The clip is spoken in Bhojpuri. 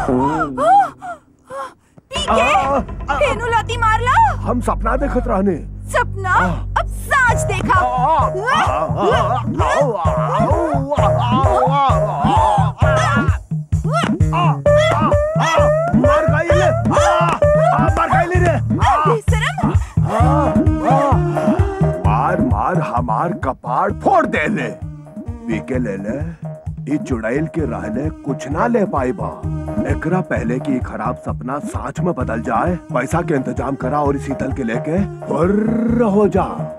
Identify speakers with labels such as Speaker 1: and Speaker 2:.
Speaker 1: पीके फेनु लाती मारला
Speaker 2: हम सपना देखत रहने
Speaker 1: सपना अब साँच देखा
Speaker 2: मार गई ले मार गई ले रे
Speaker 1: बेशरम
Speaker 2: मार मार हमार कपाड़ फोड़ दे ले पीके ले ले ई चुड़ैल के रहले कुछ ना ले पाई बा एकरा पहले कि ई खराब सपना साँच में बदल जाए पैसा के इंतजाम करा और इसी तल के लेके फुर्र हो जा